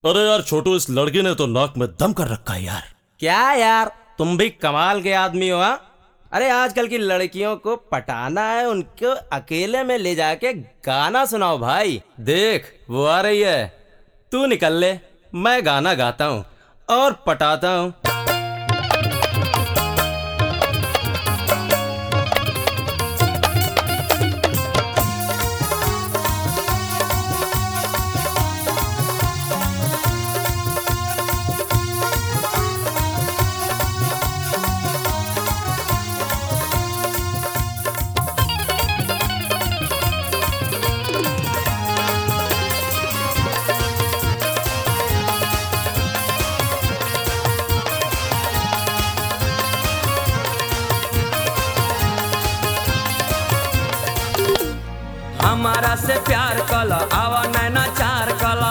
अरे यार छोटू इस लड़के ने तो नाक में दम कर रखा है यार क्या यार तुम भी कमाल के आदमी हो हाँ? अरे आजकल की लड़कियों को पटाना है उनको अकेले में ले जाके गाना सुनाओ भाई देख वो आ रही है तू निकल ले मैं गाना गाता हूँ और पटाता हूँ हमारा से प्यार कला आवा नैना चार कला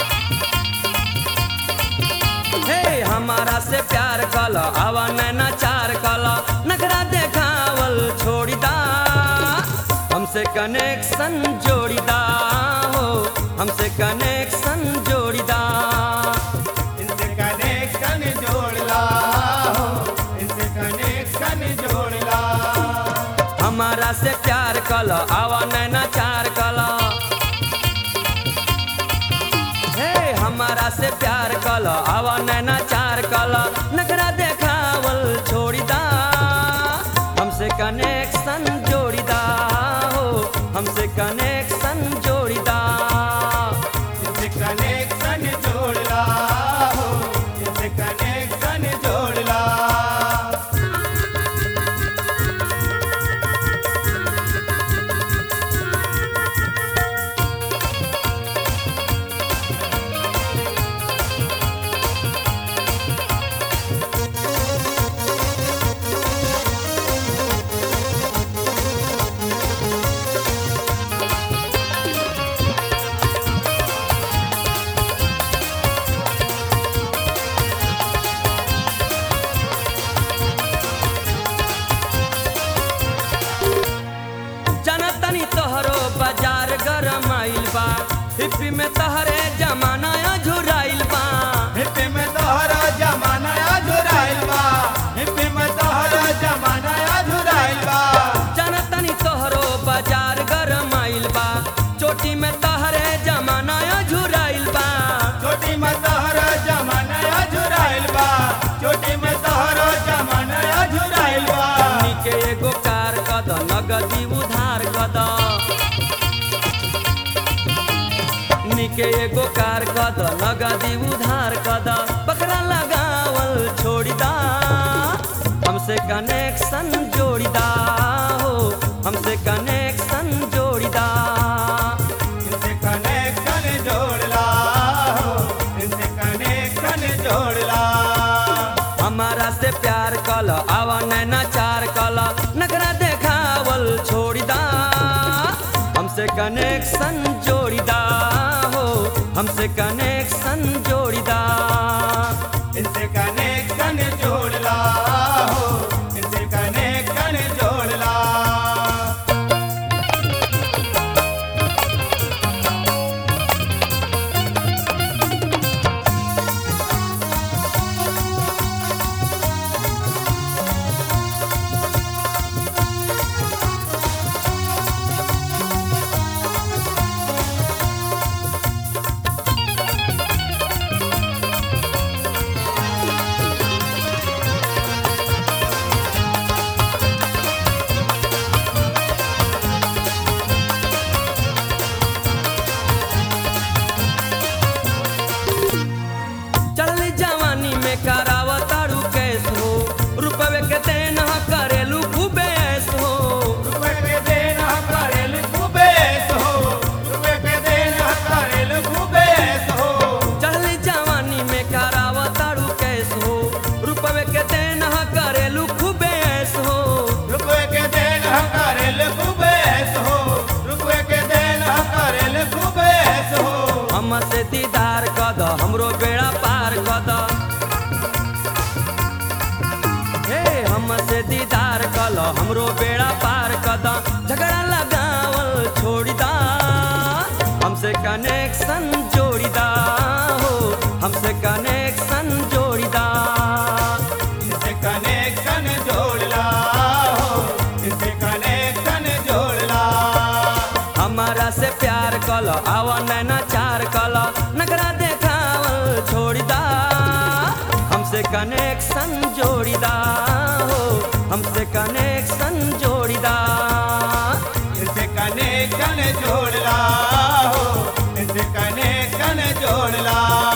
हे हमारा से प्यार कला आवा नैना चार कला नखरा देखावल छोड़ी दा हमसे कनेक्शन जोड़ी दा हो हमसे कनेक्शन जोड़ी दा इनसे कनेक्शन जोड़ ला हो इनसे कनेक्शन जोड़ ला हमारा से प्यार कला आवा नैना चार कला हे हमारा से प्यार कला आवा नैना चार कला नखरा देखावल छोड़ी दा हमसे कनेक्शन जोड़ी दा हो हमसे कनेक्शन जोड़ी दा इनसे कनेक्शन जोड़ ला हो इनसे कनेक्शन जोड़ ला जनतनी तोहरो बाजार गरम आइल बा हिप्पी में तहरे जमाना झुराइल बा हिप्पी में तोहरा जमाना झुराइल बा हिप्पी में तोहरा जमाना झुराइल बा जनतनी तोहरो बाजार गरम आइल बा चोटी में तहरे जमाना झुराइल बा छोटी में तोहरा जमाना झुराइल बा छोटी में तोहरा जमाना झुराइल बा निके एगो कार कद नगदी उधार कद निके एगो कार कद नगदी उधार कद पकड़ा लगावल छोड़ी दा हमसे कनेक्शन जोड़ी दा हो हमसे कनेक्शन जोड़ी दा इनसे कनेक्शन जोड़ ला हो इनसे कनेक्शन जोड़ ला हमारा से प्यार कल आवा नैना चार कल नखरा देखावल छोड़ी दा हमसे कनेक्शन जोड़ी दा हो हमसे कनेक्शन जोड़ी दा इनसे कनेक्शन जोड़ ला हो इनसे कनेक्शन जोड़ ला नखरा देखावल छोड़दा हमसे कनेक्शन जोड़दा हो हमसे कनेक्शन जोड़दा इनसे कनेक्शन जोड़ला हो इनसे कनेक्शन जोड़ला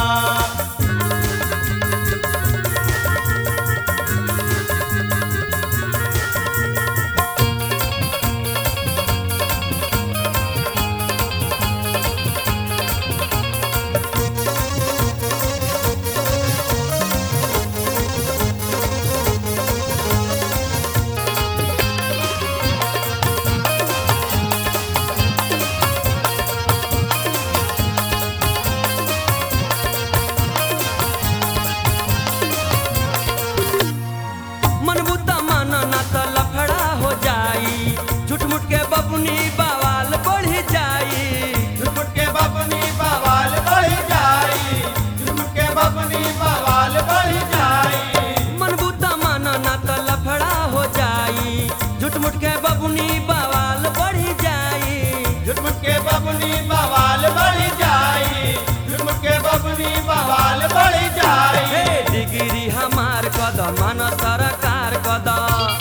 मन बुद्धा माना ना त लफड़ा हो जाई झूठ मूठ के बबुनी बवाल बढ़ जाई झुट के बपनी बवाल बढ़ जाई झुट के बपनी बवाल बढ़ जाई मन बुद्धा माना ना त लफड़ा हो जाई झूठ मूठ के बबुनी बवाल बढ़ जाई झुट के बपनी बवाल बढ़ जाई झुट के बपनी बवाल बढ़ जाई हे डिग्री हमार कदम मन सरकार कदम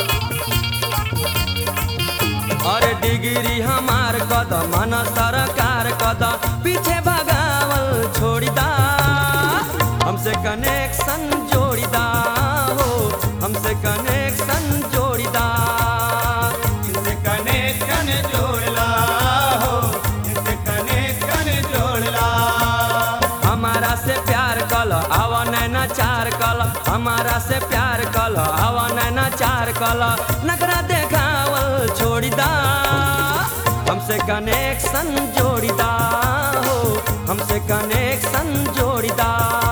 अरे डिग्री हमार कदम मन सरकार कदम पीछे भगावल छोड़दा हमसे कनेक्शन जोड़दा हो हमसे कनेक्शन जोड़दा इनसे कनेक्शन जोड़ला हो इनसे कनेक्शन जोड़ला हमारा से प्यार कल आवा नैना चार कल हमारा से प्यार कल आवा नैना चार कल नखरा देखावल छोड़दा हमसे कनेक्शन जोड़दा हो हमसे कनेक्शन जोड़दा